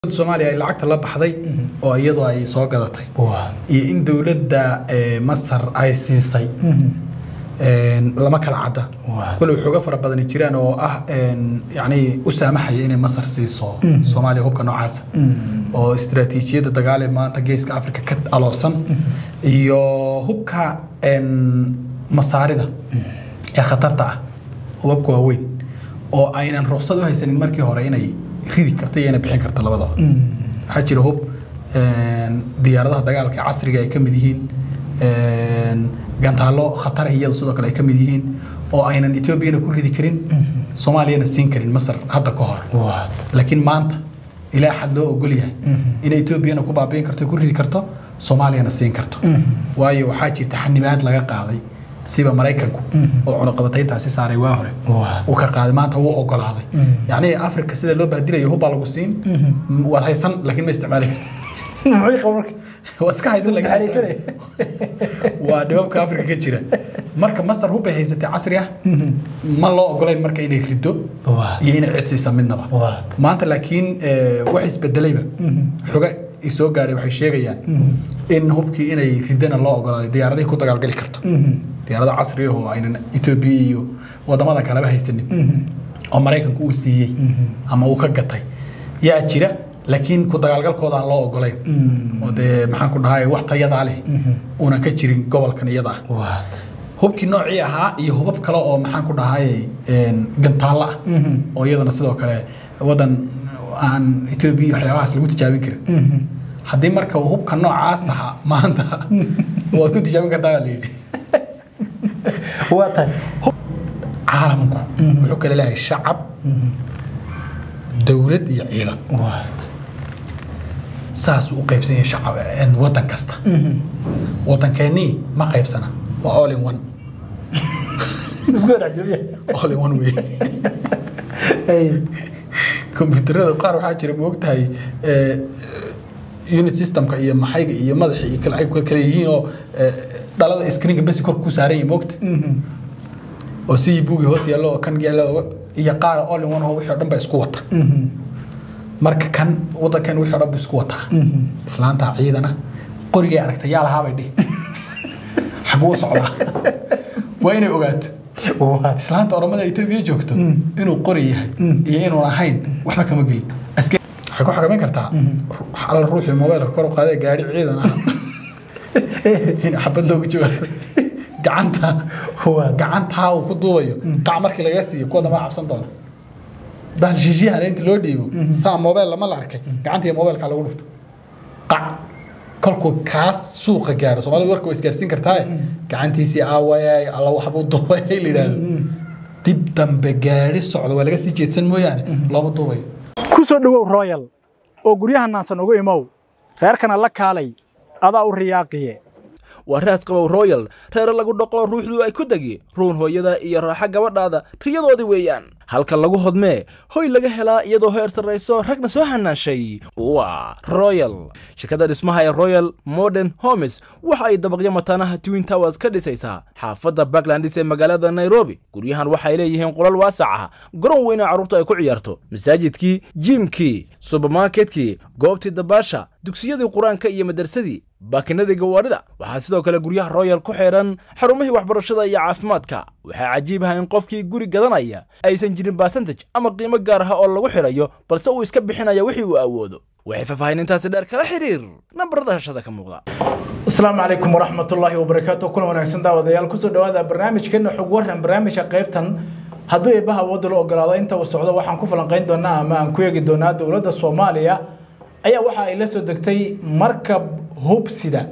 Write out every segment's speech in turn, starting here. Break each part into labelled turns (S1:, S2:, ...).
S1: soomaaliya ay lacagta la baxday oo iyadu ay soo gadatay iyo in dowladda masar ay siisay lama kala cadda kule waxooga fara badani jiraan oo ah yani u saamaxaya inay masar siiso soomaaliya hubka noocaasa oo istiraatiijiyadda dagaal ee maanta geeska africa ka aloosan iyo hubka masaarida ee khatarta ah hubabka waaweyn oo aynan ruqsad u haysanin markii hore inay ridi karta iyo inay bixin karta labadaba waxaa jira hub diyaaradaha dagaalka ee casriga ay ka mid yihiin gantaallo khatar iyadu sidoo kale ay ka mid yihiin oo aynan etoobiyana ku ridi karin soomaaliyana siin karin masar hadda ka hor laakiin maanta ilaa xad loo ogol yahay inay etoobiyana ku baabiin karto ku ridi karto soomaaliyana siin karto waayo waxaa jirta xanibaad laga qaaday siba maraykanku oo cunaqabatayntaasi saaray waa hore uu ka qaaday maanta wuu ogolaaday yacni afrika sida loo baadilayo hubbaa lagu siin waad haysan laakiin ma isticmaali karti waad iska haysan waa dhibabka afrika ka jira marka masar hubbay haysatay casri ah ma loo ogolayn marka inay riddo iyo inay cidsiisa midnaba maanta laakiin wax isbedelayba xoga isoo gaadhay waxay sheegayaan in hubkii inay riddana loo ogolaaday diyaaradahi ku dagaalgali karto diyaarado casri ah oo aynan etoobiya iyo wadamada kaleba haysanin oo maraykanku uu siiyey ama uu ka gatay yaa jira laakiin ku dagaalgalkooda aan loo ogolayn oo dee maxaan ku dhahay wax tayadaa leh uunan ka jirin gobolkan iyada ah hubkii noocii ahaa iyo hubab kale oo maxaan ku dhahay gantaallo ah oo iyadana sidoo kale wadan aan etoobiya iyo waxyaabahaas lagu tijaabin karin haddii marka hubka noocaas ahaa maanta waad ku tijaabin kartaa baa la yidhi caalamku wuxuu kale leeyahay shacab dowlad iyo ciidan saasuu u qaybsan yahay shacab wadan kasta wadankeenii ma qaybsana waa all in one all in one wey kombyuutarada qaar waxaa jira moogtahay unit systemka iyo maxayga iyo madaxa iyo kale ay kale yihiin oo dhalada screenka basi kor ku saaran yahay moogta oo si buugi hoos yaallo oo kan yaallo iyo qaar all in one oo wixii o dhan ba isku wata marka kan wadankan wixii o dhan bu isku wataa islaanta ciidana qorigay aragta yaa lahaabay dhihi xaguu socdaa waa inay ogaato islaanta oromada etoobiya joogto inuu qori yahay iyo inuun ahayn waxba kama gelin waxay ku xakameyn kartaa alla ruuxii mobaylka kor u qaadee gaari ciidan ah in xabad looga jawaabo gacanta gacantaa uu ku duubayo qac markii laga siiyo kuwa dambaa cabsan doona bahal shiishiyahana inta loo dhiibo saa mobeyl lama la arkay gacanta iyo mobeylkaa lagu dhufto qac kolkuu kaas suuqa gaaro soomaalida warka waa isgaarsiin kartaaye gacantiisii aawayay alla waxbuu duubay la yidhaahdo dib dambe gaari socdo waa laga sii jeedsan mooyaane looma duubayo
S2: ku soo dhowow royal oo guryaha naansan ugu imow reerkana la kaalay adaa u riyaaqiye
S3: waa raas qabow royal reere lagu dhoqo ruuxdu ay ku degi ruun hooyada iyo raaxo gabadhaada riyadoodii weeyaan halka lagu hodmee hoy laga helaa iyadoo heer sarrayso ragna soo hanaashay waa royal shirkadda dhismaha ee royal modern homes waxa ay dabaqyo mataanaha twin towers ka dhisaysaa xaafadda backlandis ee magaalada nairobi guryahan waxay leeyihiin qolal waasac ah garoon weyna carruurtu ay ku ciyaarto masaajidkii jiimkii subermarketkii goobtii dabaasha dugsiyadii qur-aanka iyo madarsadii baakinadii gawaarida waxaa sidoo kale guryaha royal ku xeedhan xarumihii waxbarashada iyo caafimaadka waxaa cajiib ah in qofkii guri gadanaya aysan jirin basantaj ama qiimo gaar ah oo lagu xidhayo balse uu iska bixinaya wixii uu awoodo waxay faahfaahinintaasi dheer kala xiriir nambarada hashada ka muuqda
S2: asalaamu calaykum waraxmatullaahi wabarakaatu kulan wanaagsan daawadayaal kusoo dhawaada barnaamijkeena xog waran barnaamijka qaybtan hadduu eebbaha awoodda la ogolaado inta uu socdo waxaan ku falanqayn doonaa ama aan ku eegi doonaa dowladda soomaaliya ayaa waxa ay la soo degtay markab hub sida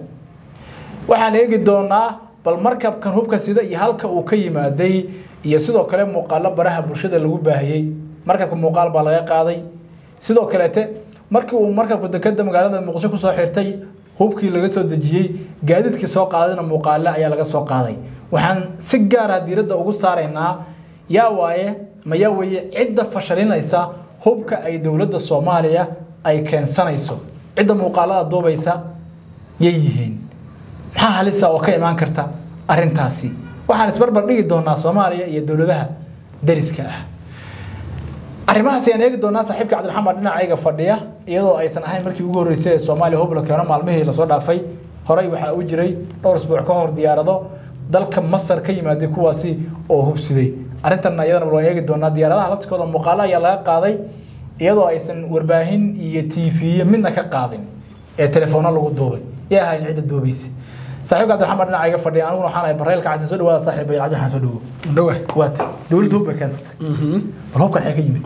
S2: waxaan eegi doonaa bal markabkan hubka sida iyo halka uu ka yimaaday iyo sidoo kale muuqaalo baraha bulshada lagu baahiyey markabka muuqaal baa laga qaaday sidoo kaleete markii uu markabka dekeda magaalada muqdisho kusoo xirtay hubkii laga soo dejiyey gaadiidkii soo qaadayna muuqaale ayaa laga soo qaaday waxaan si gaara diiradda ugu saaraynaa yaa waaye ma yaa weeye cidda fashalinaysa hubka ay dowladda soomaaliya ay keensanayso cidda muuqaalada duubaysa yay yihiin maxaa halisa oo ka imaan karta arrintaasi waxaan isbarbar dhigi doonaa soomaaliya iyo dowladaha dariska ah arrimahaas ayaan eegi doonaa saaxiibka cabdiraxmaan dhinacayga fadhiya iyadoo aysan ahayn markii ugu horreysay ee soomaaliya hub la keeno maalmihii lasoo dhaafay horey waxaa u jiray dhowr isbuuc ka hor diyaarado dalka masar ka yimaaday kuwaasi oo hubsiday arrintan iyadana loo eegi doonaa diyaaradaha laskooda muuqaalo ayaa laga qaaday iyadoo aysan warbaahin iyo tv midna ka qaadin ee telefoona lagu duubay yaa ahayn cidda duubaysa saaxiibka cabdiraxmaan dhinacayga fadhiya aniguna waxaan ahay bareelka casi soo dhawaada saaxiib bayl cabdiraxmaan soo dhawo
S1: dhawa
S2: waata dowladda hub bay keensatay bal hubkan xee ka yimid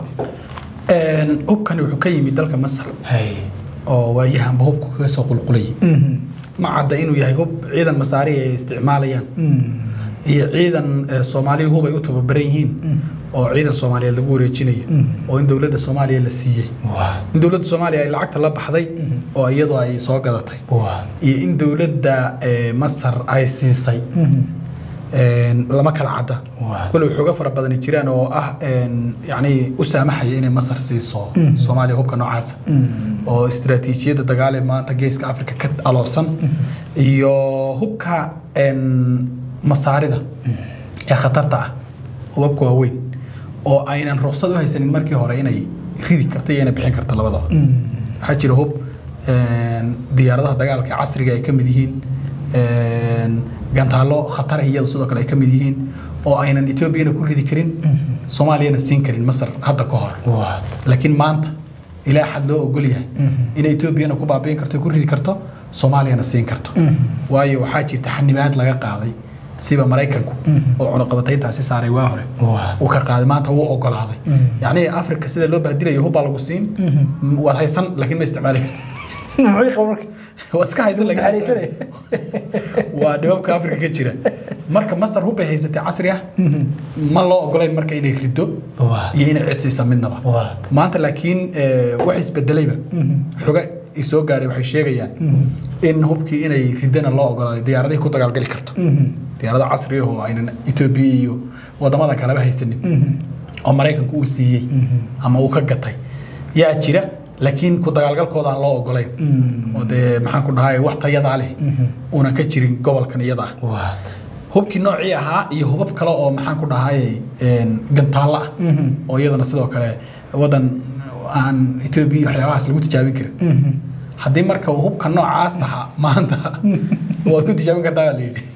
S1: hubkani wuxuu ka yimid dalka masar
S2: hay
S1: oo waayahanba hubku kaga soo qulqulayay ma cadda inuu yahay hub ciidan masaari ay isticmaalayaan iyo ciidan eh, soomaaliya hub ay u tababaran yihiin oo ciidan soomaaliyeed lagu wareejinayo oo in dowladda soomaaliya la siiyey
S2: waa
S1: in dowladda soomaaliya ay lacagta la baxday oo iyadoo ay soo gadatay
S2: waa
S1: iyo in dowladda eh, masar ay siisay een, lama kala cadda
S2: Waa.
S1: kule waxooga fara badani jiraan oo ah een, yacni u saamaxaya inay masar siiso soomaaliya hubka noocaasa oo istiraatiijiyadda dagaal ee maanta geeska afrika ka aloosan iyo hubka een, masaarida ee khatarta ah hubabka waaweyn oo aynan ruqsad u haysanin markii hore inay ridi karta iyo inay bixin karta labadaba waxaa jira hub een, diyaaradaha dagaalka ee casriga ay ka mid yihiin een, gantaalo khatar ah iyada sidoo kale ay ka mid yihiin oo aynan etoobiyana ku ridi karin soomaaliyana siin karin masar hadda ka hor
S2: waa
S1: laakiin maanta ilaa xad loo ogol yahay inay etoobiyana ku baabi'in karto ku ridi karto soomaaliyana siin karto waayo waxaa jirta xanibaad laga qaaday siba maraykanku oo cunaqabatayntaasi saaray waa hore
S2: waa
S1: uu ka qaaday maanta wuu ogolaaday yacni afrika sida loo baadilayo hubbaa lagu siin waad haysan laakiin ma isticmaali kartid
S2: muxuu qaba marka
S1: waad iska haysan laakiin ma
S2: Daxalaysanay.
S1: isticmaali- waa dhibabka afrika ka jira marka masar hubbay haysatay casri ah ma loo ogolayn marka inay riddo
S2: waa
S1: iyo inay cid siisa midnaba
S2: waa
S1: maanta laakiin eh, wax isbedelayba xoga isoo gaadhay waxay sheegayaan in hubkii inay riddana loo ogolaaday diyaaradahi ku dagaalgali karto diyaarado casri ah oo aynan etoobiya iyo wadamada kaleba haysanin oo maraykanku uu siiyey ama uu ka gatay yaa jira laakiin ku dagaalgalkooda aan loo ogolayn oo dee maxaan ku dhahay wax tayadaa leh uunan ka jirin gobolkan iyada ah
S2: waa
S1: hubkii noocii ahaa iyo hubab kale oo maxaan ku dhahay een, gantaallo ah oo iyadana sidoo kale wadan aan etoobiya iyo waxyaabahaas lagu tijaabin karin haddii marka uu hubka noocaas ahaa maanta waad ku tijaabin kartaa baa la yidhi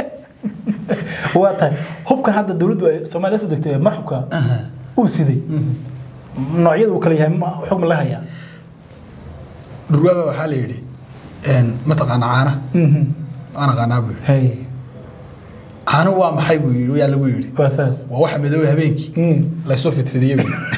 S2: waa tahay hubkan hadda dowladdu ay soomaaliya soo degtay marxubka uu siday noocyada uu kala yahay ma xog ma la hayaa
S1: dhurwaaba waxaa la yidhi een, mataqaana caana waan aqaanaa buu yidhi
S2: hay
S1: caano waa maxay buu yidhi yaa lagu yidhi
S2: waa saas
S1: waa waxa madoobay habeenkii laysoo fidfidiyey buu yidhi.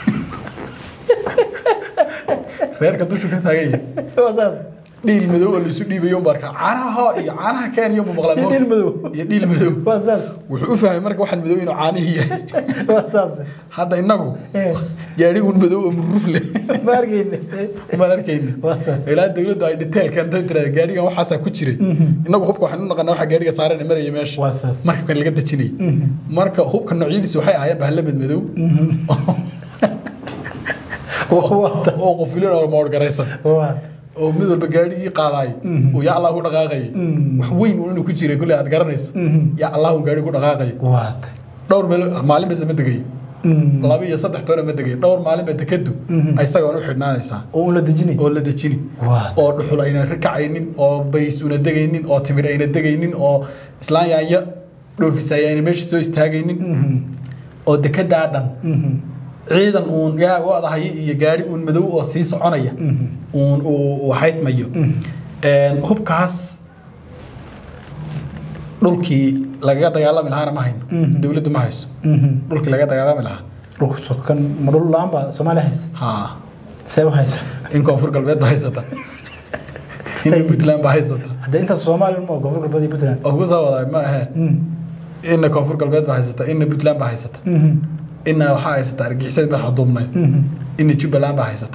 S1: reerka dushu ka taagan yahay
S2: waa saas
S1: dhiil madow oo laisu dhiibayo un barka caanaha hoo iyo caanaha kenya buu maqlaa
S2: Iyo dhiil madow.
S1: iyo dhiil madow
S2: waa saas
S1: wuxuu u fahmay marka waxaan madow inuu caanihii yahay
S2: waa saas
S1: hadda innagu
S2: Eh.
S1: gaadhi un madow oo muruf leh
S2: ma argayne
S1: umaan arkayna
S2: waa saas
S1: ilaa dawladdu ay detail keento tirada gaadhigan waxaasaa ku jiray innagu hubka waxaan u naqanaa waxa gaadhiga saarana maraya meesha
S2: waa saas
S1: marka kan laga dejinayay marka hubka noocyadiisu waxay ahaayeen bahalla madmadow
S2: Wata.
S1: oo qofilin oo moorgaraysan
S2: waa
S1: oo mid walba gaadhigii qaadaay oo yaa allah ku dhaqaaqayay wax weyn uun inuu ku jiray kulle aad garanayso yaa allah un gaadhi ku dhaqaaqayay
S2: waa tahay
S1: dhowr meel maalin base ma degay laba iyo saddex toona ma degay dhowr maalin ba dekadu isagoon u xidhnaanaysaa
S2: oo un la dejinay
S1: oo la dejini
S2: waa
S1: oo dhuxul ayna kacaynin oo bariis una degaynin oo timir ayna degaynin oo islaan yaanya dhoofisaya ayna meesha soo istaagaynin oo dekedaa dhan ciidan uun yaa wadahay iyo gaari uun madow oo sii soconaya uun uu uu haysmayo Een, hubkaas dhulkii lagaga dagaalami lahaana ma hayno dowladdu ma hayso dhulkii laga dagaalami lahaa
S2: dhulku sokan ma dhul la-aan baa soomaaliya haysa
S1: haa
S2: see u haysa
S1: in koonfur galbeed ba haysata in puntland ba haysata
S2: haddee intaas soomaaliya ma koonfur galbeed iyo puntland
S1: oo ku soo waday ma ahe ina koonfur galbeed ba haysata ina puntland ba haysata ina waxaa haysata argixisada madaxa duubnay ina jubbaland ba haysata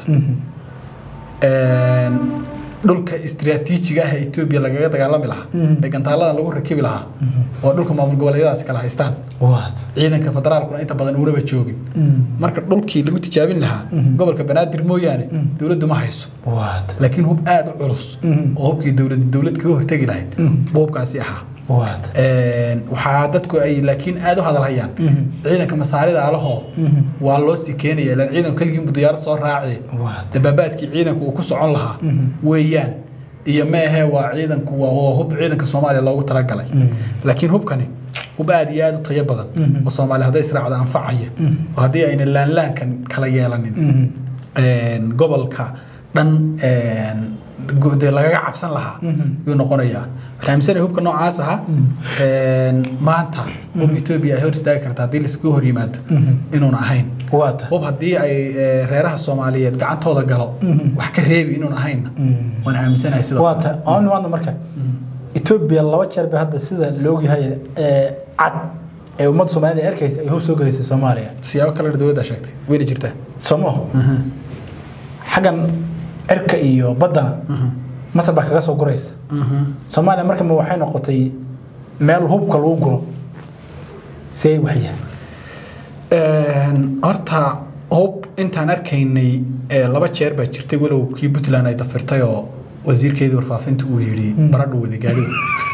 S1: Een, dhulka istiraatiijiga ah ee etoobiya lagaga dagaalami lahaa ee gantaaladan lagu rakibi lahaa oo dhulka maamul goboleedyadaas kala haystaan
S2: waa
S1: ciidanka federaalkuna inta badan uunaba joogin marka dhulkii lagu tijaabin lahaa gobolka banaadir mooyaane dowladdu ma hayso
S2: waa
S1: laakiin hub aad u culus oo hubkii dowlad dowlad kaga hortegi lahayd buu hubkaasi ahaa
S2: waata
S1: Een, waxaa dadku ay laakiin aad u hadalhayaan ciidanka masaarida alahoo waa loo sii keenaya ilaan ciidanku keligiinbu diyaarad soo raaci
S2: waata
S1: dabaabaadkii ciidanku uu ku socon lahaa weeyaan iyo meehe waa ciidanku waa waa hub ciidanka soomaaliya loogu talagalay laakiin hubkani hub aad iyo aad u tayo badan oo soomaaliya hadday israacda anfacaya oo haddii ayna laanlaankan kala yeelanin een, gobolka dhan een, go- dee lagaga cabsan lahaa yuu noqonayaa waxaan aaminsanaya hubka noocaas aha een, maanta hub etoobiya ay hor istaagi karta haddii laiskaga hor yimaado inuuna ahayn
S2: waata
S1: hub haddii ay eh, reeraha soomaaliyeed gacantooda galo wax ka reebi inuun ahaynna waan aaminsanahay sidoo kale.
S2: waata aan nimaadna marka etoobiya laba jeer bay hadda sida loogyahay ee cad ee ummadda soomaalida ay arkaysa ay hub soo gelaysay soomaaliya
S1: siyaabo kalena dowladda sheegtay wayna jirtaa
S2: somo xaggan cirka iyo baddana masar baa kaga soo guraysa soomaaliya marka ma waxay noqotay meel hubka lagu guro see waxyahay
S1: Een, horta hub intaan arkaynay eh, laba jeer baa jirtay walow kii puntland ay dafirtay oo wasiirkeedii warfaafinta uu yidhi baradhu wada gaadhidu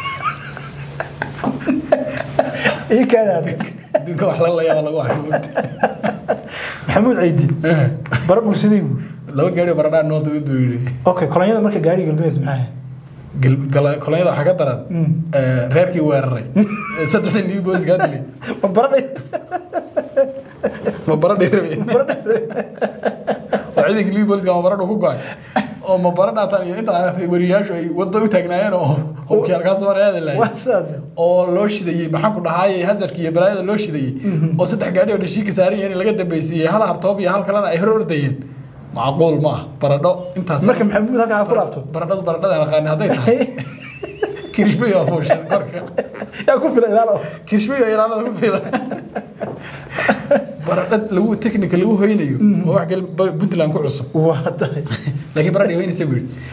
S2: ii kaada adag
S1: adduunka wax la layaaba lagu arko mogta
S2: maxamuud ciidin baradhu sidii buu
S1: laba gaadhi baradhaa noolta u yidhi
S2: okay kolonyada marka gaariga galbees maxaa ahayd
S1: Gal- gala- kolonyada waxaa ka daran eh, reerkii weeraray Eh, saddexda new boyskaa dilay
S2: ma baradhay
S1: ma baradhay rabeen oo ciidanka new boyska ma baradhu ku go-ay oo ma baradhaatan iyo inta wariyaashu ay wadda u taagnaayeen oo hubkii halkaas mar aada
S2: waa
S1: laayay
S2: sidaas
S1: oo loo shidayey maxaan ku dhahaayey hazardka iyo balaayada loo shidayey oo saddex gaadhi oo dhashiika saaran yihiin in laga dambaysiiyey hal hartoob iyo hal kalena ay hor ordayeen macquul ma ah baradho intaas
S2: marka maxamuud halkaa ha ku laabto
S1: baradhadu baradhada naqaani hadday tahay kirishbiyo waa fuushan korka
S2: yaa ku filan ilaalo
S1: kirishbiyo ilaalada ku filan baradho lagu technical lagu hoynayo oo wax gal puntland ku cusub
S2: waa tahay
S1: laakiin baradhi weynaysa buu yidhi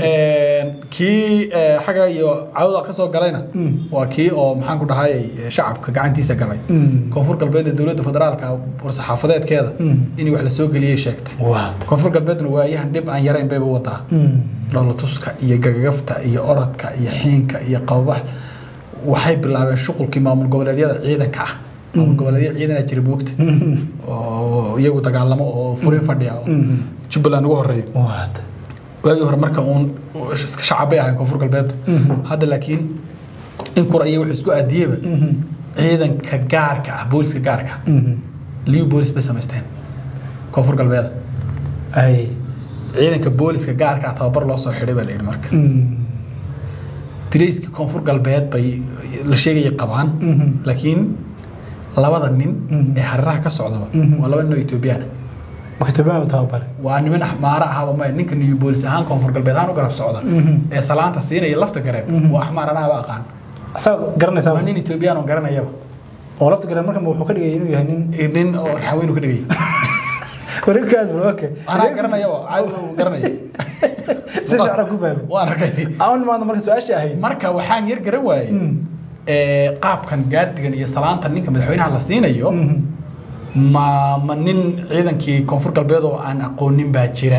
S1: kii eh, xagga iyo cawda ka soo galayna waa kii oo maxaan ku dhahay shacabka gacantiisa galay koonfur galbeed ee dowladda federaalka war-saxaafadeedkeeda in wax la soo geliyey sheegtay
S2: waa
S1: koonfur galbeedna waayahan dhib aan yarayn bayba wadaa dhoolatuska iyo gagagafta iyo orodka iyo xiinka iyo qababax waxay bilaabeen shuqulkii maamul goboleedyada ciidanka ah maamul goboleedyada ciidana jira moogta oo iyagu dagaalamo oo furin fadhiya oo jubbaland ugu horeeyo
S2: waa tahay
S1: waagii hore marka uun iska shacab bay ahayn koonfur galbeed hadda laakiin in kura iyo wuxuu isku aadiyeyba ciidanka gaarka ah booliska gaarka ah liu boolis bay samaysteen koonfur galbeeda
S2: ay
S1: ciidanka booliska gaarka ah tababar loo soo xidhay baa la yidhi marka dirayska koonfur galbeed bay la sheegayay qabaan laakiin labada nin ee hareeraha ka socdaba waa laba nin oo etoobiyaan ah.
S2: maktabaan tababare
S1: waa niman axmaara ahaba maya ninka new boolis ahaan koonfur galbeed ahaan u garab socda ee salaanta siinaya lafta gareeb waa axmaar anahaba aqaan
S2: asaga garanaysaa
S1: waa nin etoobiyaan oo garanayaba
S2: oo lafta garan marka wuxuu ka dhigay inuu yahay nin
S1: nin oo raxaweynu ka dhigay
S2: wareegkaas okay
S1: anaa garanayaba caadi uu garanaya
S2: si fiican ku fahmay
S1: waan arkay
S2: aan maanta marka su-aasha ahayd
S1: marka waxaan yar garan waayey ee, qaabkan gaardigan iyo salaanta ninka madaxweynaha la siinayo ma ma nin ciidankii koonfur galbeed oo aan aqoonin baa jira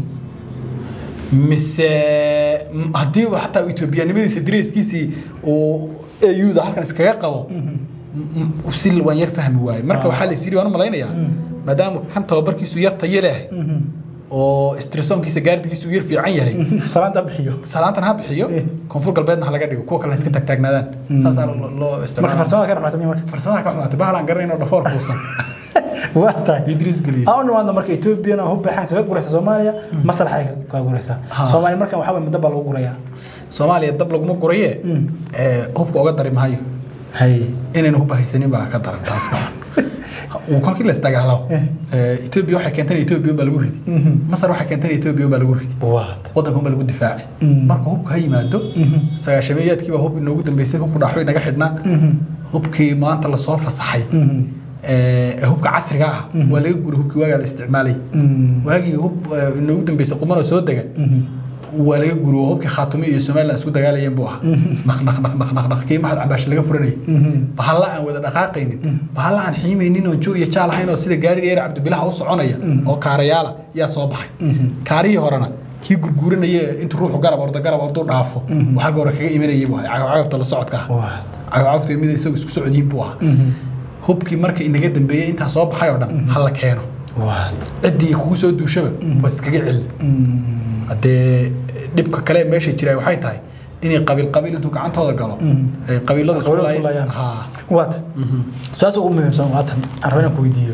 S1: mise m- haddiiba xataa etoobiyanimadiisa direyskiisii uu euda halkan iskaga qabo m- m- si waan yar fahmi waaye marka waxaa la isiri waan u malaynayaa maadaama kan tababarkiisu yar tayo leh oo stresonkiisa gaardigiisu uu yar fiican yahay
S2: salaanta bixiyo
S1: salaantan ha bixiyo koonfur galbeedna ha laga dhigo kuwa kalena iska taagtaagnaadaan saasaa lo- loo
S2: marka
S1: isticmaala
S2: farsamada ka dhamaatay marka
S1: farsamada ka xumaatay bahal aan garanayn oo dhafoor kuusan
S2: waa tahay
S1: idriis geliye
S2: aan maanta marka Ethiopian hub baxan kaga guraysa Soomaaliya Masar ay kaga guraysa
S1: Ha.
S2: Soomaaliya marka waxa weeye muddo baa lagu guraya
S1: soomaaliya dab laguma guraye ee, hubka oga dari maayo
S2: hay
S1: inaynu hubba haysanin baa ka daran taas ka xun uu kolkii la isdagaalo etoobiya waxay keentay etoobiya baa lagu ridi masar waxay keentay etoobiya baa lagu ridi
S2: waa
S1: waddankan baa lagu difaacay marka hubka ha yimaado sagaashameeyaadkii baa hub inoogu dambeysay hubku dhaxo inaga xidhnaa hubkii maanta lasoo fasaxay ee hubka casriga ah waa laga guray hubkii waagaa la isticmaalay waagii hub ee, inoogu dambeysay qumanoo soo dega waa laga guri oo hubkii khaatume iyo somaliland isku dagaalayeen buu ahaa naq naq naq naq naq naq kii maxad cabaash laga furanayay bahalla aan wada dhaqaaqaynin bahalla aan xiimaynin oo joog iyo jaal ahayn oo sida gaariga yar cabdibilaha u soconaya oo kaarayaala yaa soo baxay kaarihii horena kii gurguuranaya intuu ruuxu garab ordo garab orduu dhaafo waxaa hore kaga imanayay buu ahaa cagafcagafta la socodka ah
S2: waad
S1: cagafcagafta mid isagu isku socdiin buu ahaa hubkii marka inaga dambeeyey intaa soo baxay oo dhan ha la keeno
S2: waad
S1: ciddii kugu soo duushaba waad iskaga celin haddee dhibka kale ee meesha jira waxay tahay inay qabiil qabiil intuu gacantooda galo ay qabiilada isku
S2: Qabiilada isku
S1: laayeen
S2: laayaan.
S1: haa
S2: waad su-aasha ugu muhiimsan waa tan aan rabo inaan ku weydiiyo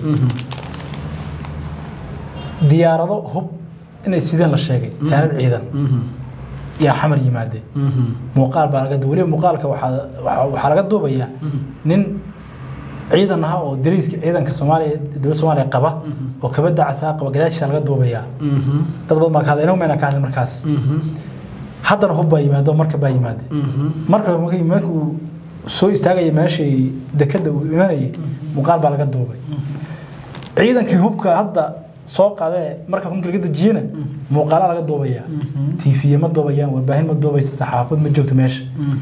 S2: diyaarado hub inay sideen la sheegay saanad ciidan yaa xamar yimaadeen muuqaal baa laga weliba muuqaalka waxaa waxaa- waxaa laga duubayaa nin ciidan aha oo dariiska ciidanka soomaaliya dowladda soomaaliya qaba oo kabada casaa qaba gadaashiisa laga duubayaa dad badan baa ka hadlay inagu mayna ka hadlin markaas haddana hub baa yimaado marka baa yimaade marka markii markuu soo istaagaya meeshii dekada uu imanayay muuqaal baa laga duubay ciidankii hubka hadda soo qaadee marka hubka laga dejiyena muuqaala laga duubaya tiifiye ma duubayaan warbaahin ma duubaysa saxaafad ma joogto meesha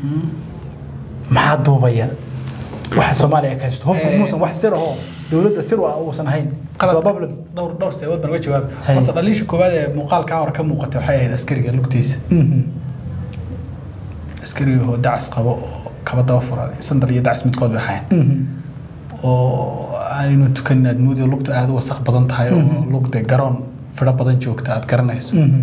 S2: maxaa duubaya waxa soomaaliya ka haysto hubka
S1: Eh.
S2: muusan wax sir ahoo dowladda sir u ah uusan ahayn
S1: qalad
S2: Waa public.
S1: dhowr dhowr seebood baan uga jawaab
S2: Hay.
S1: horta dhaliisha koowaad ee muuqaalkaa hore ka muuqatay waxay ahayd askariga lugtiisa
S2: Mhm.
S1: askariga oo dacas qabo oo kaba daba fura sandal iyo dacas midkood bay ahayn
S2: Mhm.
S1: oo aanaynu tukanin aad moodi lugtu aad u wasaq badan tahay oo lugde garoon fidho badan joogta aad garanayso
S2: Mhm.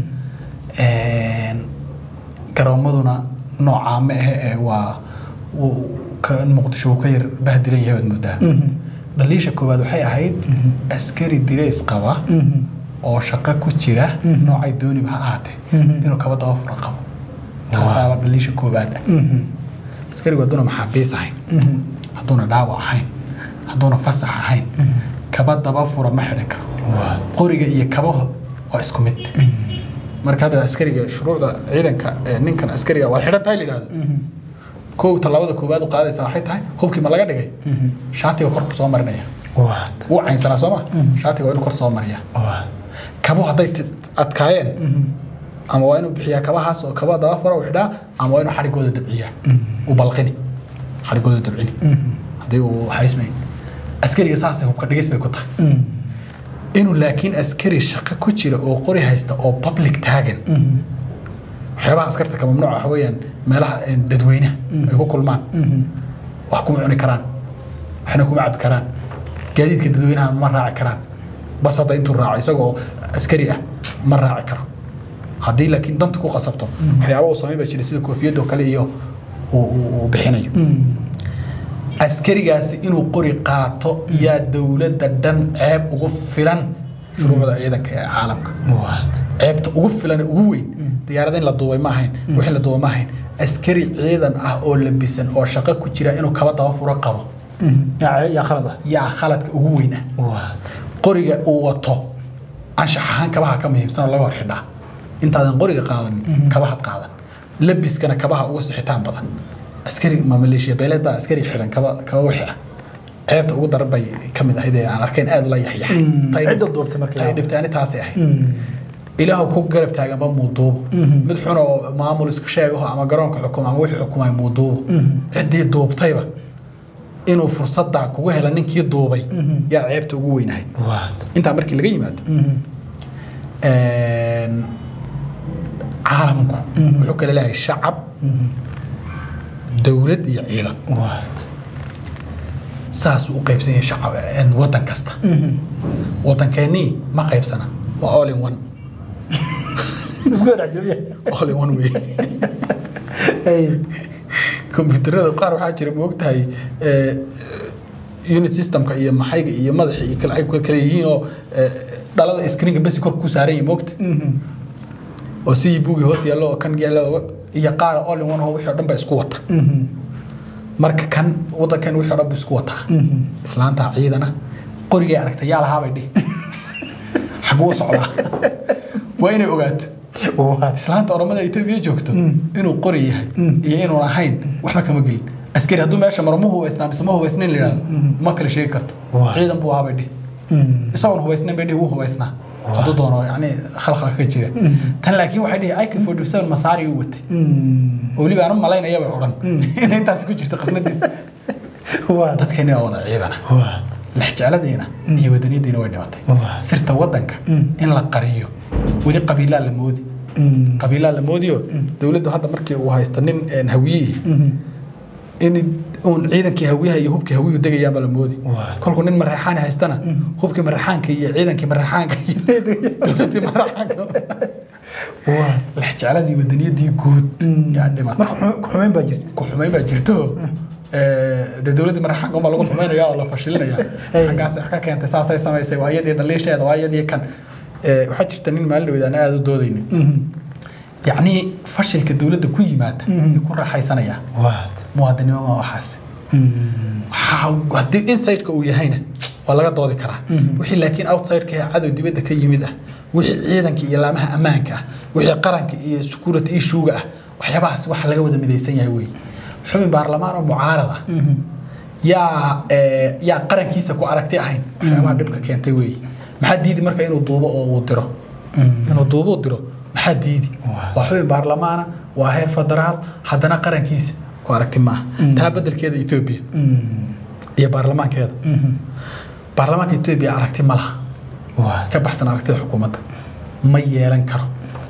S1: Een, garoomaduna noocaa ma ahe ee waa wuu- ka- muqdisho wuu ka yar bahdilan yahay waad moodaa
S2: Mhm.
S1: dhaliisha koowaad waxay ahayd askari dirays qaba
S2: Mhm.
S1: oo shaqo ku jira
S2: Mhm.
S1: noocay dooniba ha ahaatee
S2: Mhm.
S1: inuu kaba daba fura qabo taasaaba dhaliisha koowaad ah
S2: Mhm.
S1: askarigu hadduuna maxaabiis ahayn
S2: Mhm.
S1: hadduuna dhaawac ahayn hadduuna fasax ahayn kaba daba fura ma xidhan karo
S2: Waad.
S1: qoriga iyo kabaha waa isku mid marka hadda askariga shuruucda ciidanka ee ninkan askariga waa xidhan tahay la yidhahdo
S2: Mhm.
S1: kow tallaabada koowaad u qaadaysa waxay tahay hubkii ma laga dhigay
S2: Mhm.
S1: shaatiga korku soo marinaya
S2: Waad.
S1: wuu caynsanaa soo ma shaatiga waa inuu kor soo mariyaa
S2: Waad.
S1: kabuhu hadday ti- adkaayeen
S2: Mhm.
S1: ama waa inuu bixiyaa kabahaas oo kaba daba fara u xidhaa ama waa inuu xadhigooda dabciyaa u balqini xadhigooda dabcini
S2: Mhm.
S1: haddii uu haysmayn askariga saasay hubka dhigis bay ku tahay
S2: Mhm.
S1: inuu laakiin askari shaqo ku jira oo qori haysta oo public taagan
S2: Mhm.
S1: waxyaabaha askarta ka mamnuuca waxa weeyaan meelaha eh, dadweynaha ay ku kulmaan
S2: Mhm.
S1: wax kuma cuni karaan waxna kuma cabi karaan gaadiidka dadweynaha ma raaci karaan bas hadda intuu raaco isagoo askari ah ma raaci karo haddii laakiin danta ku qasabto waxyaaba uu samayn baa jira sida koofiyadoo kale iyo uu uu- uu bixinayo
S2: Mhm.
S1: askarigaasi inuu qori qaato yaa dowladda dhan ceeb ugu filan shuruucda ciidanka ee caalamka
S2: Waad.
S1: ceebta ugu filan ee ugu weyn diyaarada in la duubay ma ahayn wixii la duubay ma ahayn askari ciidan ah oo labisan oo shaqo ku jira inuu kaba daba furo qabo
S2: Mhm. yaa yaa khalad ah
S1: yaa khaladka ugu weyn ah
S2: Waad.
S1: qoriga uu wato anshax ahaan kabaha ka muhiimsan oo laga hor xidhaa intaadan qoriga qaadanin kabahad qaadan labiskana kabaha ugu sixitaan badan askari ma maleeshiya beeleed baa askari xidhan kaba kaba wixi ah ceebta ugu daran bay ka mid ahayd ee aan arkayn aad ula yaxyaxay
S2: Mm,
S1: Tay-
S2: cidda duubtay marka
S1: tay
S2: yaa.
S1: dhibtaani taasay ahayd
S2: Mhm.
S1: ilaahu ku garab taaganba muuduubo
S2: Mhm.
S1: mid xun oo maamul iska sheegaho ama garoonka xukuma ama wixii xukumay muuduubo
S2: Mhm.
S1: ciddii duubtayba inuu fursadda kugu hela ninkii duubay
S2: Mhm.
S1: yaa ceebta ugu weynahayd
S2: Waad.
S1: intaa markii laga yimaado
S2: Mhm.
S1: een, caalamku
S2: Mhm.
S1: wuxuu kala leeyahay shacab
S2: Mhm.
S1: dowlad iyo ciidan
S2: Waad.
S1: saasuu u qaybsan yahay shacab een, waddan kasta
S2: Mhm.
S1: waddankeennii ma qaybsana waa all in one
S2: Isku dhex jira.
S1: all in one wey
S2: Hey.
S1: kombiyuutarada qaar waxaa jira ma ogtahay eh, unit systemka iyo maxayga iyo madaxa iyo kale ay ku kala yihiin oo eh, dhalada screenka basi kor ku saaran yihiin moogta
S2: Mhm.
S1: oo sidii buugii hoos yaallo oo kan yaalla iyo qaara all in one oo wixii oo dhan ba isku wata
S2: Mhm.
S1: marka kan waddankan wixii oo dhan bu isku wataa
S2: Mhm.
S1: islaanta ciidana qorigay aragtay yaa lahaabay dhihi xaguu u socdaa waa inay ogaato
S2: Waad.
S1: islaanta oromada etoobiya joogto
S2: Mm.
S1: inuu qori yahay
S2: Mm.
S1: iyo inuun ahayn waxba kama gelin askari hadduu meesha maro ma hubaysnaa mise ma hubaysnayn la yidhahdo ma kala sheegi karto
S2: Waa.
S1: ciidan buu ahaa bay dhihi
S2: Mhm.
S1: isagoon hubaysnayn bay dhihi wuu hubaysnaa hadduu doono yacni khalkhal ka jira tan laakiin waxay dhihi ik forty seven masaari uu watay
S2: Mhm.
S1: oo weliba aan u malaynaya bay odhan in intaasi ku jirta qasnadiisa
S2: Waad.
S1: dadkeeni waa wada ciidana
S2: Waad.
S1: lexjecladiina iyo wadaniyadiina way dhimatay
S2: Waa.
S1: sirta wadanka
S2: Mm.
S1: in la qariyo weli qabiilaa la moodi qabiilaa la moodiyo dowladdu hadda markii uu haysta nin een, hawiyihi in uun ciidankii hawiyaha iyo hubkii hawiyuhu degayaanba la moodi
S2: Waa.
S1: kolkuu nin maraxaani haystana hubkii maraxaanka iyo ciidankii maraxaanka iyo dowladdii maraxaanka lexjecladii wadaniyadii guud yaa dhimatay
S2: marka xumeyn baa jirta
S1: ku xumayn baa jirto ee, dee dowladdii maraxaanka unbaa lagu xumaynaya oo la fashilinaya xaggaas wax ka keentay saasay samaysay waa iyadii dhaliisheeda waa iyadii kan Ee, waxaa jirta nin maalin dhaweyd aan aada u doodaynin yacni fashilka dowladda ku yimaada ay ku raaxaysanaya
S2: waad
S1: muwaadinimo ma waxaas Waxaa- haddii insideka uu yahayna waa laga doodi karaa wixii laakiin outsideka ee cadow dibadda ka yimid ah wixii ciidanka iyo laamaha ammaanka ah wixii qaranka iyo security issuega ah waxyaabahaas waxa laga wada midaysan yahay wey xubin baarlamaan oo mucaarad ah yaa ee, yaa qarankiisa ku aragti ahayn waxyaabaha dhibka keentay wey maxaa diidi marka inuu duubo oo uu diro inuu duubo uu diro maxaa diidi waa xubin baarlamaana waa heer federaal haddana qarankiisa ku aragti maaha taa bedelkeeda etoobiya iyo baarlamaankeeda baarlamaanka etoobiya aragti ma laha
S2: waad
S1: ka baxsan aragtida xukuumadda ma yeelan karo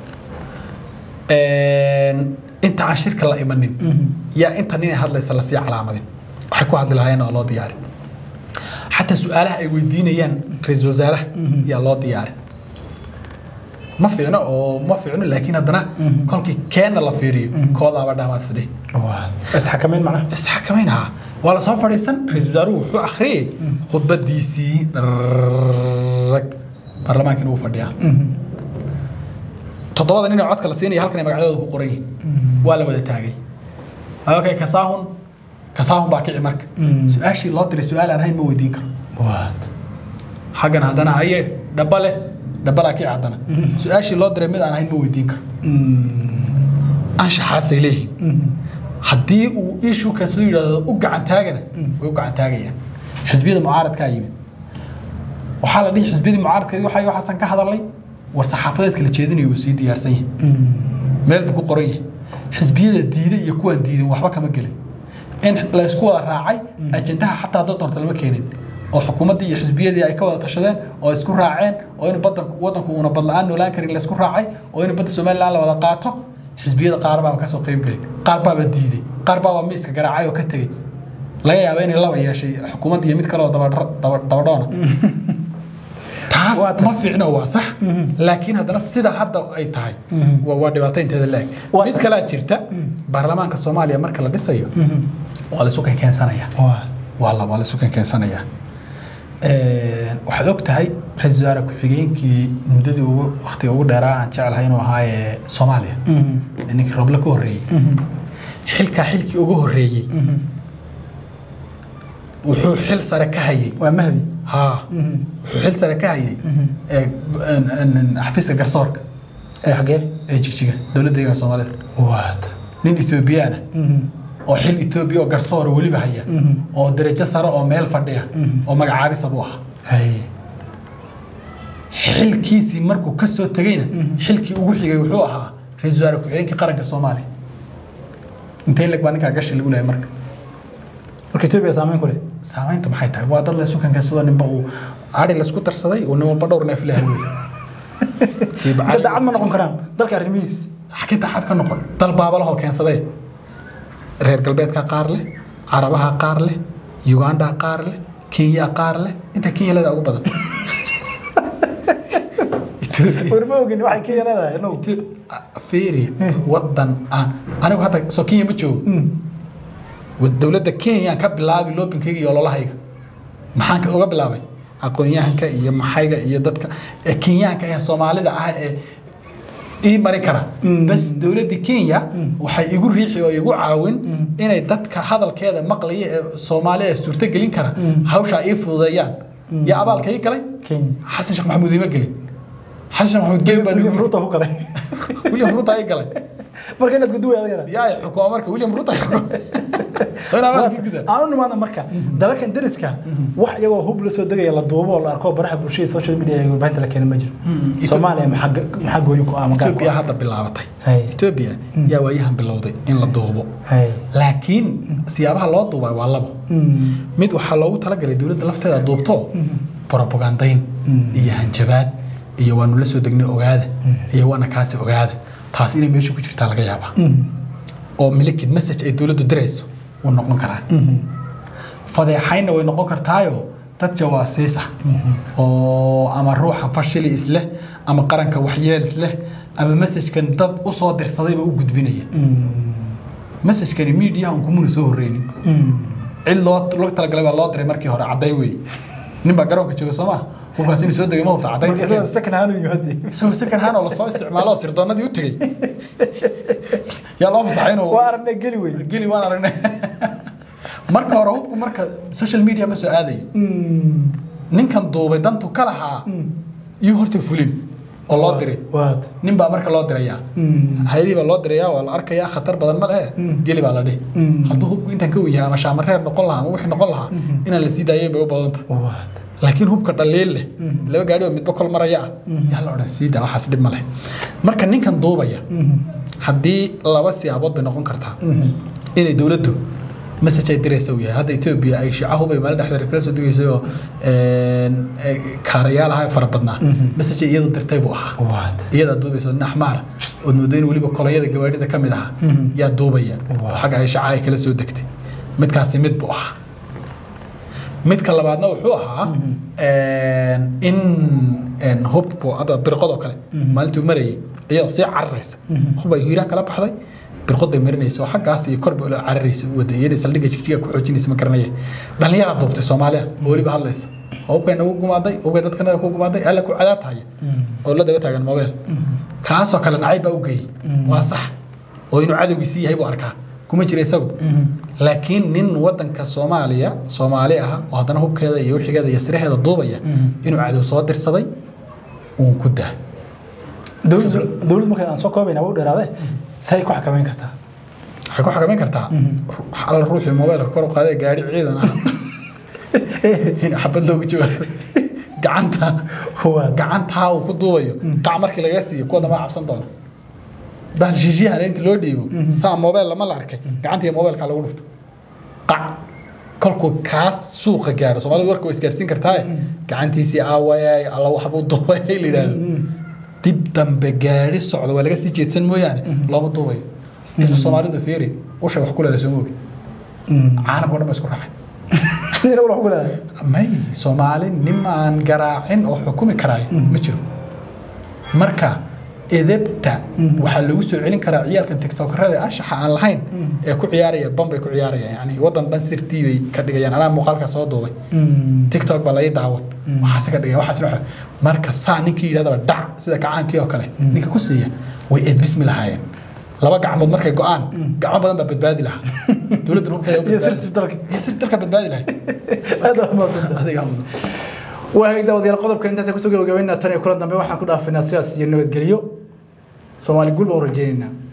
S1: Een, inta aan shirka la imanin yaa inta nin ay hadlaysa lasii calaamadin waxay ku hadli lahaayeen oo loo diyaarin xataa su-aalaha ay weydiinayaan ra-iisul wasaaraha yaa loo diyaarin ma fiicno oo ma fiicno laakiin haddana kolkii keenna la fiiriyo koodaaba dhamaasdhe
S2: waad isxakameyn macnaha
S1: isxakamaynaha waa la soo fadhiisan ra-iisul wasaaruhu wuxuu akhriyey khudbadiisii rag baarlamaankina wuu fadhiyaa toddobada nin ee codka la siinaya halkan ay magacyadooda ku qoran yihiin waa la wada taagay okay kasaahun kasaahun baa kici marka su-aashii loo diray su-aal aan ahayn ma weydiin karo
S2: waad
S1: xaggan haddana haye dhaba leh dhabalaa kici haddana su-aashii loo diray mid aan ahayn ma weydiin karo anshaxaasay leeyihiin haddii uu ishu kasoo yidhaahdo u gacan taagana way u gacan taagayaan xisbiyada mucaaradkaa yimid waxaa la dhihi xisbiyadii mucaaradkeedii waxay waxaasan ka hadalnay war saxaafadeedka la jeedinayo uu sii diyaarsan yahay meel buu ku qoran yahay xisbiyada diiday iyo kuwaan diidin waxba kama gelin in la isku wada raacay ajendaha xataa dad doorta lama keenin oo xukuumaddii iyo xisbiyadii ay ka wada tashadeen oo isku raaceen oo in badanku wadanku uuna bad la-aan noolaan karin la isku raacay oo in badda somaliland la wada qaato xisbiyada qaar baaba kasoo qayb gelin qaar baaba diiday qaar baaba miiska garaacay oo ka tegey laga yaaba inay laba yeeshay xukuumadda iyo mid kale oo dabadha- daba- dabadhoona taas
S2: Waa tan.
S1: ma fiicno waa sax laakiin haddana sida hadda ay tahay waa waa dhibaato inteeda leeg
S2: Waa
S1: mid
S2: tan.
S1: kalaa jirta baarlamaanka soomaaliya marka la dhisayo waa la isu kenkeensanaya
S2: waad
S1: waa la waa la isu kenkeensanaya waxaad og tahay ra-iisul wasaare ku-xigeenkii muddadii ugu waqtiga ugu dheeraa aan jeclahay inuu ahaa ee soomaaliya ee ninkii roble ka horreeyey xilkaa xilkii ugu horreeyey wuxuu xil sare ka hayay
S2: waa mahdi
S1: haa wuxuu xil sare ka hayay ee n- n- xafiiska garsoorka
S2: ee xagee
S1: ee jigjiga dowladda deegaanka soomaalida
S2: waad
S1: nin ethoobiyaana oo xil etoobiya oo garsoora weliba haya oo darajo sare oo meel fadhiya oo magacaabisa buu ahaa
S2: hay
S1: xilkiisii markuu ka soo tegeyna xilkii ugu xigay wuxuu ahaa ra-iisul wasaare ku-xigeenkii qaranka soomaaliya intee leg baa ninkaa gashi lagu lehay marka
S2: marka etoobiya saameyn ku leh
S1: saamaynta maxay tahay waa dad laysu kankansadoo ninba uu ari laysku darsaday oo nin walba dhowr neef lehay wey
S2: marka dacad ma noqon karaan dalka arrimihiis
S1: xagee daacad ka noqon dal baabalahoo keensadee reer galbeedka qaar leh carabaha qaar leh uganda qaar leh kenya qaar leh inta kenya leeda ugu badan Ethiopia-
S2: war ma ogin waxay kenya leedahay inagu
S1: Ethiopia- fiiri wadan aan anigu hadda soo kenya ma joogo Was- dowladda kenya ka bilaabay loobinkayga iyo ololahayga maxaan ka uga bilaabay aqoon-yahanka iyo maxayga iyo dadka ee kenyaanka ee soomaalida ah ee ii mari kara bas dowladda kenya waxay igu riixi oo igu caawin inay dadka hadalkeeda maqlaya ee soomaali ee suurtogelin kara hawshaa ii fududeeyaan yaa abaalka ii galay
S2: kenya
S1: xasan sheekh maxamuud iima gelin xasan sheekh maxamuud gelin baa
S2: william ruto ku galay
S1: william ruto ii galay
S2: marka inaad guduwa adagana
S1: yaa xukuma marka william ruto ii xukuma Waa in abaalka gudaa
S2: aan u nimaadna marka dalalkan dariska wax iyagoo hub la soo degaya la duubo oo la arko baraha bulshada social media iyo warbaahinta la keena ma jiro soomaaliya maxaa maxaa gooyin ku ah ama gaar ku
S1: Ethiopia
S2: ah
S1: hadda bilaabatay
S2: Hay.
S1: Ethiopia yaa waayahan bilowday in la duubo
S2: hay
S1: laakiin siyaabaha loo duubay waa labo mid waxaa loogu talagalay dowladda lafteeda duubto propagandayn iyo hanjabaad iyo waanu la soo degnay ogaada iyo waana kaasi ogaada taas inay meesha ku jirtaa laga yaabaa oo milakid message ay dowladdu dirayso wuu noqon karaa fadeexayna way noqon kartaayo dad jawaasiis ah oo ama ruuxa fashili isleh ama qaranka waxyeel isleh ama messajkan dad u soo dirsadayba u gudbinaya messajkani miidiyaha un kumuna soo horreynin cid loo loo talagalay baa loo diray markii hore cadday wey nin baa garoonka jooga soo maa hubkaas inuu soo degay ma hubta caddaynta isagoo second hand oo lasoo isticmaalo oo sirdoonadii u tegey yaa loo fasaxay inuu
S2: waa aragnay geli wey
S1: geli waan aragnay marka hore hubku marka social media ma soo aadayo ninkan duubay dantu ka lahaa iyo horta fulin oo loo diray
S2: waad
S1: nin baa marka loo dirayaa hayadii baa loo dirayaa waa la arkayaa khatar badan ma lehe geli baa la dhihi hadduu hubku intaan ka wenyahay ama shaamareer noqon lahaa ama wixii noqon lahaa inaan la sii daayay bay u badanta
S2: waad
S1: laakiin hubka dhaliil leh laba gaadhi oo midba kol maraya ah yaa la odhan sii daa waxaas dhib ma leh marka ninkan duubaya haddii laba siyaabood bay noqon kartaa inay dowladdu message ay diraysa uu yahay hadda etoobiya ay shicahu bay maalin dhexdeeda kala soo degaysay oo kaarayaal ahaa fara badnaa message ay iyadu dirtay buu ahaa
S2: waad
S1: iyadaa duubaysa nin axmaara ood moodo in weliba kolayada gawaadhida ka mid ahaa yaa duubaya oo xagga ay shaca ay kala soo degtay midkaasi mid buu ahaa midka labaadna wuxuu ahaa in hubku hadda birqodoo kale maalintuu marayay iyadoo sii cararaysa hub ay hiiraan kala baxday birqod bay marinaysa oo xaggaas iyo korba ula cararaysa u waday iyadii saldhigga jigjiga ku xoojinaysa ma garanaya dhallinyara duubtay soomaaliya oo weliba hadlaysa oo hubkay nagu gumaaday hubkay dadkanaga ku gumaaday alla ku cadaabtahaya oo la daba taagan mobeel kaasoo kale nacayb baa u geeyey waa sax oo inuu cadowgiisii yahay buu arkaa kuma jira isagu laakiin nin wadanka soomaaliya soomaali ah oo haddana hubkeeda iyo wixigeeda iyo siraheeda duubaya inuu cadow soo dirsaday uun ku daa
S2: dowladdu dowladdu marka aan soo koobayna waa u dheeraade say ku xakameyn kartaa
S1: waxay ku xakameyn kartaa alla ruuxii mobaylka kor u qaaday gaari ciidan ah in xabad loogu jawaabo gacanta
S2: waad
S1: gacantaa uu ku duubayo qac markii laga siiyo kuwa dambaa cabsan doona bahal shiishyahan inta loo dhiibo saa mobile lama la arkay gacanta iyo mobilkaa lagu dhufto qac kolkuu kaas suuqa gaaro soomaalidu warka way isgaarsiin kartaaye gacantiisii aawayay alla waxbuu duubayay la yidhaahdo dib dambe gaari socdo waa laga sii jeedsan mooyaane looma duubayo isma soomaalidu fiiri ushay wax ku leedahay soo moogi caalamka o dhan ba isku raacay
S2: sidina wala ku leedahay
S1: may soomaali nin aan garaacin oo xukumi karaayo ma jiro marka edebta waxaa lagu soo celin karaa ciyaalkan tiktokerada anshaxa aan lahayn ee ku ciyaaraya bambay ku ciyaarayaan yani wadan dhan sirtii bay ka dhigayaan anaa muuqaalka soo duubay tiktok baa lai daawan waxaase ka dhigaya waxaas waxa marka saa ninkii yidhahdaba dhac sida gacaankii oo kale ninka ku siiya way edbismi lahaayeen laba gacmood markay go-aan gacmo badan baa badbaadi lahaa dowladda hubkeeda u
S2: iyo
S1: badbaadi
S2: sirti dalka
S1: iyo sirti dalka badbaadi lahayd
S2: aad waa mahadsantahay
S1: adiga mudan
S2: waa hagaag daawadayaal qodobka intaas kusoo gabagabaynaa tan iyo kulan dambe waxaan ku dhaafinaa sidaas iyo nabadgelyo soomaali guul baan u rajaynaynaa